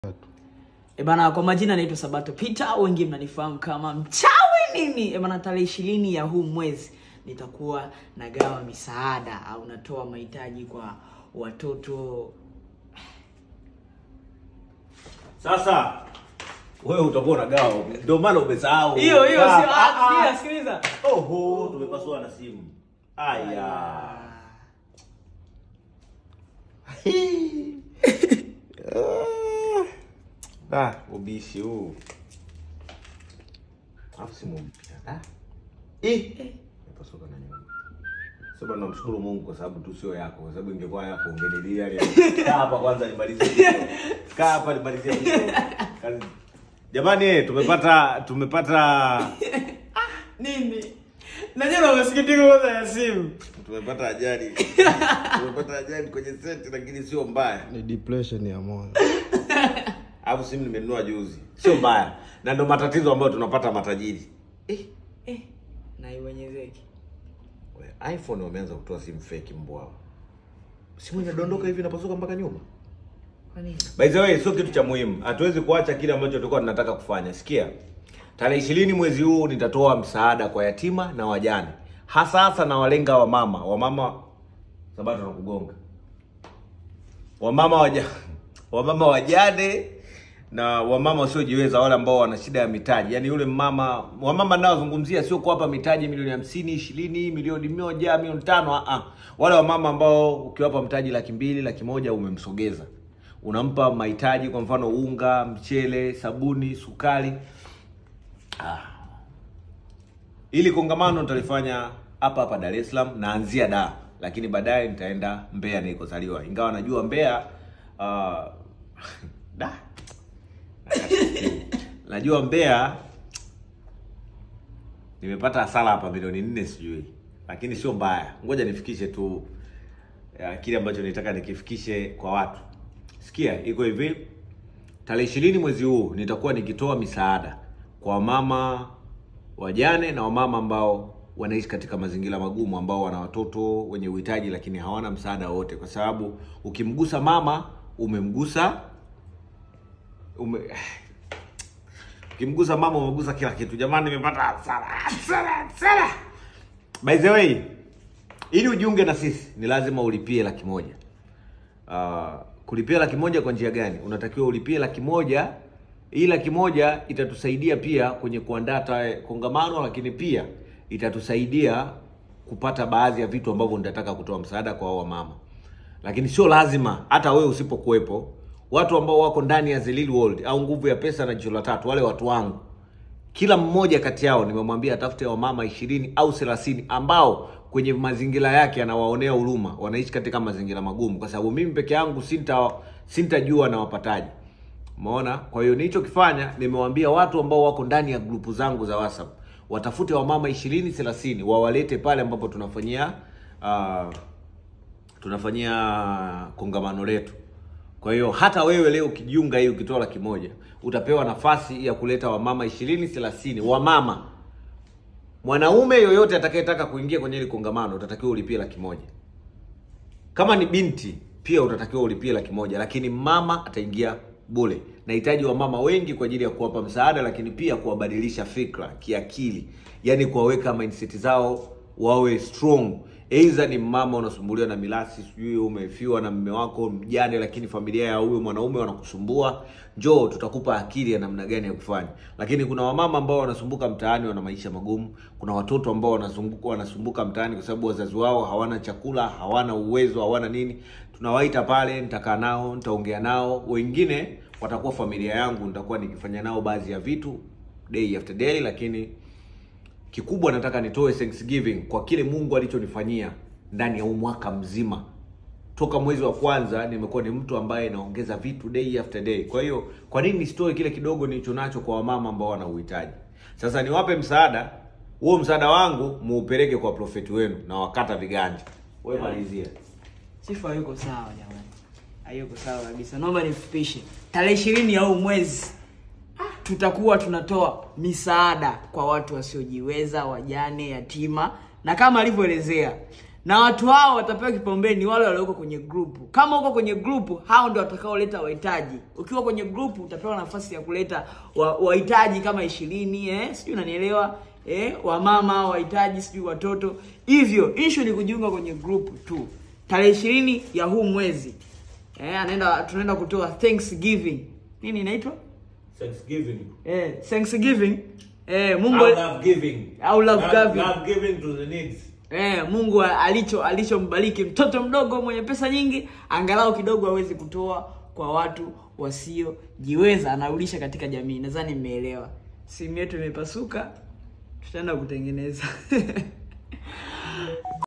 E bana, kwa majina naitwa Sabato Peter, wengi mnanifahamu kama mchawi nini. E bana, tarehe ishirini ya huu mwezi nitakuwa nagawa misaada au natoa mahitaji kwa watoto. Sasa wewe utakuwa unagawa, ndio maana umesahau. Hiyo hiyo Ah, sio ah, ah, ah. sikiliza. Oho, tumepasua na simu. Aya. Ah, ubishi huu. Alafu simu mpya. Ah. Eh. Nimepasuka na nyuma. Sema namshukuru Mungu kwa sababu tu sio yako, kwa sababu ingekuwa yako ungenilia ile. Kaa hapa kwanza nimalizie. video. Kaa hapa nimalizie. video. Kazi. Jamani, eh, tumepata tumepata Nini? Najua na masikitiko kwanza ya simu. tumepata ajali. tumepata ajali kwenye seti lakini sio mbaya. ni depression ya moyo Alafu simu nimenunua juzi. Sio mbaya. Na ndo matatizo ambayo tunapata matajiri. Eh, eh, na iwenyezeki. We, iPhone wameanza kutoa simu fake mbwa. Simu inadondoka hivi inapasuka mpaka nyuma. Kwa nini? By the way, sio kitu cha muhimu. Hatuwezi kuacha kile ambacho tulikuwa tunataka kufanya. Sikia. Tarehe ishirini mwezi huu nitatoa msaada kwa yatima na wajane. Hasa hasa na walenga wa mama. Wamama Sabato na kugonga. Wamama waja wamama wajane na wamama wasiojiweza wale ambao wana shida ya mitaji. Yaani yule mama wamama naozungumzia sio kuwapa mitaji milioni hamsini, ishirini, milioni moja, milioni tano ah ah. Wale wamama ambao ukiwapa mtaji laki mbili, laki moja umemsogeza. Unampa mahitaji kwa mfano unga, mchele, sabuni, sukari. Ah. Ili kongamano nitalifanya hapa hapa Dar es Salaam, naanzia Dar, lakini baadaye nitaenda Mbeya nilikozaliwa. Ingawa najua Mbeya uh, da najua Mbeya nimepata hasara hapa milioni nne sijui, lakini sio mbaya. Ngoja nifikishe tu ya, kile ambacho nitaka nikifikishe kwa watu. Sikia, iko hivi, tarehe ishirini mwezi huu nitakuwa nikitoa misaada kwa mama wajane na wamama ambao wanaishi katika mazingira magumu, ambao wana watoto wenye uhitaji lakini hawana msaada wote, kwa sababu ukimgusa mama umemgusa ume, ukimgusa mama umegusa kila kitu. Jamani, nimepata hasara hasara hasara. By the way, ili ujiunge na sisi ni lazima ulipie laki moja. Uh, kulipia laki moja kwa njia gani? Unatakiwa ulipie laki moja. Hii laki moja itatusaidia pia kwenye kuandaa ta- kongamano, lakini pia itatusaidia kupata baadhi ya vitu ambavyo nitataka kutoa msaada kwa hao mama. Lakini sio lazima, hata wewe usipokuwepo, watu ambao wako ndani ya The Real World au nguvu ya pesa na jicho la tatu, wale watu wangu kila mmoja kati yao nimemwambia atafute wamama ishirini au thelathini ambao kwenye mazingira yake anawaonea huruma, wanaishi katika mazingira magumu, kwa sababu mimi peke yangu sinta sintajua na wapataji. Umeona? Kwa hiyo nilichokifanya nimewambia watu ambao wako ndani ya grupu zangu za WhatsApp watafute wamama ishirini thelathini wawalete pale ambapo tunafanyia uh, tunafanyia kongamano letu. Kwa hiyo hata wewe leo ukijiunga hii ukitoa laki moja utapewa nafasi ya kuleta wamama ishirini thelathini wamama. Mwanaume yoyote atakayetaka kuingia kwenye hili kongamano utatakiwa ulipie laki moja. Kama ni binti pia utatakiwa ulipie laki moja, lakini mama ataingia bure. Nahitaji wamama wengi kwa ajili ya kuwapa msaada, lakini pia kuwabadilisha fikra kiakili, yaani kuwaweka mindset zao wawe strong. Aidha ni mama unasumbuliwa na milasi, sijui umefiwa na mume wako mjane, lakini familia ya huyo mwanaume wanakusumbua, njoo tutakupa akili ya namna gani ya kufanya. Lakini kuna wamama ambao wanasumbuka mtaani, wana maisha magumu. Kuna watoto ambao wanazunguka wanasumbuka mtaani kwa sababu wazazi wao hawana chakula, hawana uwezo, hawana nini. Tunawaita pale, nitakaa nao, nitaongea nao. Wengine watakuwa familia yangu, nitakuwa nikifanya nao baadhi ya vitu day after day, lakini kikubwa nataka nitoe thanksgiving kwa kile Mungu alichonifanyia ndani ya huu mwaka mzima. Toka mwezi wa kwanza nimekuwa ni mtu ambaye naongeza vitu day after day. Kwa hiyo kwa nini nisitoe kile kidogo nilicho nacho kwa wamama ambao wana uhitaji? Sasa niwape msaada, huo msaada wangu muupeleke kwa profeti wenu na wakata viganja. Wewe malizia. Sifa hayuko sawa jamani, hayuko sawa kabisa. Naomba nifupishe, tarehe ishirini ya huu mwezi tutakuwa tunatoa misaada kwa watu wasiojiweza, wajane, yatima, na kama alivyoelezea na watu hao watapewa kipaumbele ni wale walioko kwenye grupu. Kama uko kwenye grupu, hao ndio watakaoleta wahitaji. Ukiwa kwenye grupu, utapewa nafasi ya kuleta wa- wahitaji kama ishirini, eh, sijui unanielewa eh, wamama wahitaji, sijui watoto. Hivyo issue ni kujiunga kwenye grupu tu. Tarehe ishirini ya huu mwezi eh, anaenda tunaenda kutoa Thanksgiving. Nini inaitwa? Thanksgiving. Eh, Thanksgiving. Eh, Mungu love giving. Au love giving. Love giving to the needs. Eh, Mungu alicho alichombariki mtoto mdogo mwenye pesa nyingi, angalau kidogo aweze kutoa kwa watu wasiojiweza, anarudisha katika jamii. Nadhani mmeelewa. Simu yetu imepasuka, tutaenda kutengeneza